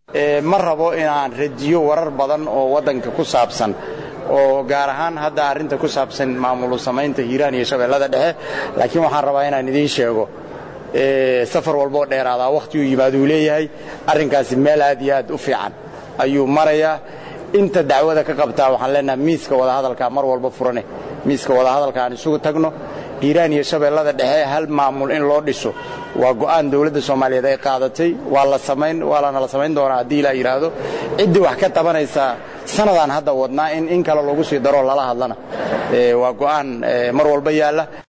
ma rabo inaan radiyo warar badan oo waddanka ku saabsan oo gaar ahaan hadda arrinta ku saabsan maamulu samaynta hiiraan iyo shabeellada dhexe laakiin waxaan rabaa inaan idiin sheego safar walboo dheeraadaa wakhti uu yimaaduu leeyahay arrinkaasi meel aad iyo aad u fiican ayuu marayaa inta dacwada ka qabtaa waxaan leenahay miiska wadahadalka mar walba furane miiska wadahadalka aan isugu tagno hiiraan iyo shabeellada dhexe hal maamul in loo dhiso waa go'aan dowladda soomaaliyeed ay qaadatay waa la samayn waa lana la samayn doonaa haddii ilaa yidhaahdo ciddii wax ka tabanaysaa sanadaan hadda wadnaa in in kale lagu sii daroo lala hadlana waa go'aan mar walba yaalla